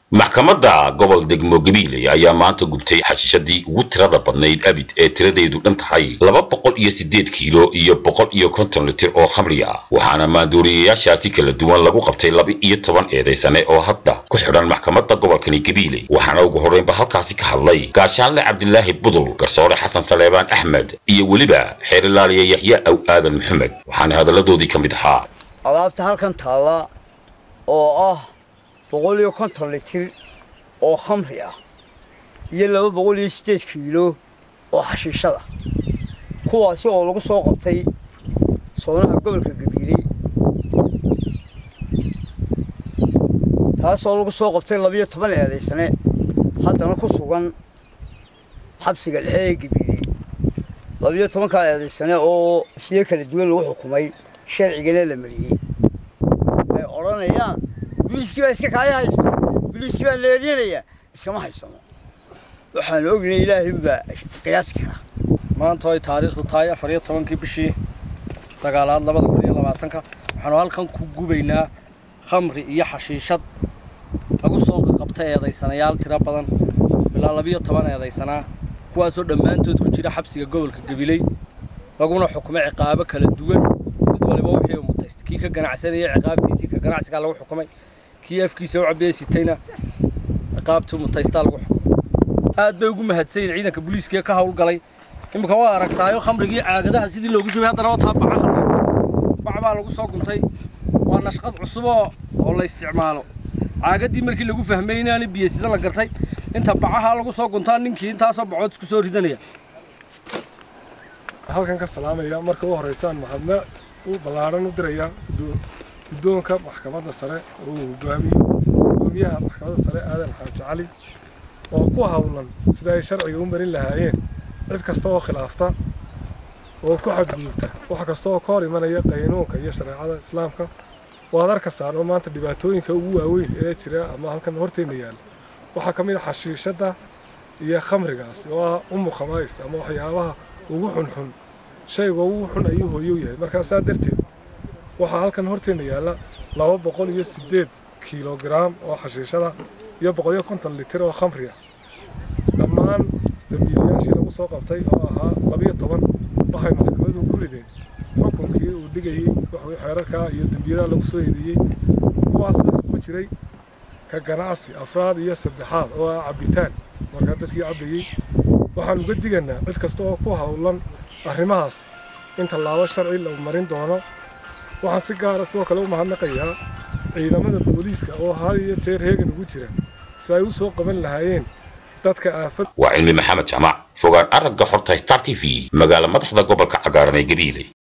maxkamadda gobol degmo gabiiley ayaa maanta gubtay xashiishadii ugu tirada badnayd abid ee tiradeedu dhan tahay laba boqol iyo siddeed kiilo iyo boqol iyo konton litir oo khamri ah waxaana maanduuriyayaashaasi kala duwan lagu qabtay laba iyo toban eedaysane oo hadda ku xidhan maxkamadda gobolkani gabiiley waxaana ugu horreynba halkaasi ka hadlay gaashaanle cabdilaahi budul garsoore xasan saleebaan axmed iyo weliba xeerilaaliya yaxya aw aadan maxamed waxaana hadalladoodii ka mid ahaa alaabta halkan taalla oo ah boqol iyo konton litir oo khamri ah iyo laba boqol iyo siddeed kiilo oo xashiishada kuwaasi oo lagu soo qabtay soonaha gobolka gabiiley taasoo lagu soo qabtay labiyo toban eedaysane haddana ku sugan xabsiga dhexe ee gabiiley labiyo tobankaa eedaysane oo siyo kala duwan lagu xukumay sharcigana la mariyey ay odhanayaan biliiskii baa iska kaaya haysta biliiskii baa leelyanaya iskama haysano waxaan ognay ilaahay baa qiyaasi karaa maanta ay taariikhdu tahay afar iyo tobankii bishii sagaalaad labada kun iyo labaatanka waxaanu halkan ku gubaynaa khamri iyo xashiishad lagu soo qabta eedaysanayaal tiro badan ilaa labiyo toban eedaysanaa kuwaasoo dhammaantood ku jira xabsiga gobolka gabiley laguna xukumay ciqaabo kala duwan mid waliba wixii uu mutaystay kii ka ganacsanayay ciqaabtiisii ka ganacsigaa lagu xukumay kii afkiisa u cabiyey sitayna ciqaabtii mutaystaa lagu xukumay aad bay ugu mahadsanyiin ciidanka booliiskee ka howlgalay iminka waa aragtaayo khamrigii caagadaha sidii loogu shubay haddana wataa bacaha bac baa lagu soo guntay waa nashqad cusub oo oo la isticmaalo caagadii markii lagu fahmay inaani biyo sida la gartay inta bacaha lagu soo guntaa ninkii intaasoo bacood isku soo ridanaya halkan ka salaamaya marka u horeysaan mahadna u ballaaran u diraya guddoonka maxkamadda sare oo uu hogaamiyo gudoomiyaha maxkamadda sare aadan xaaji cali oo ku hawlan sida ay sharciga u marin lahaayeen cid kasta oo khilaafta oo ku xadgudubta wax kasta oo ka hor imanaya qaynuunka iyo shareecada islaamka waad arkaysaan oo maanta dhibaatooyinka ugu waaweyn ee jira ama halkan horteenna yaalla waxaa ka mid a xashiishadda iyo khamrigaas oo ah umu khamays ama waxyaabaha ugu xunxun shayga ugu xun ayuu hooyow yahay markaa saa darteed waxaa halkan horteenna yaalla laba boqol iyo siddeed kiilogaraam oo xashiishada iyo boqol iyo konton litir oo khamri ah dhammaan dambiilayaashii lagu soo qabtay oo ahaa labiyo toban waxay maxkamadu ku rideen xukunkii uu dhigayey wuxuu xeerarkaa iyo dembiyadaha lagu soo eedeeyey kuwaasoo isugu jiray ka ganacsi afraad iyo saddexaad oo ah cabbitaan markaa dadkii cabbayey waxaan uga diganaa cid kasta oo ku howlan arrimahaas in tallaabo sharci la marin doono waxaan si gaara sidoo kale u mahadnaqayaa ciidamada booliiska oo had iyo jeer heegan ugu jira si ay u soo qaban lahaayeen dadka aafad waa cilmi maxamed jamac fogaan aragga xorta star t v magaala madaxda gobolka cagaaran ee gabiiley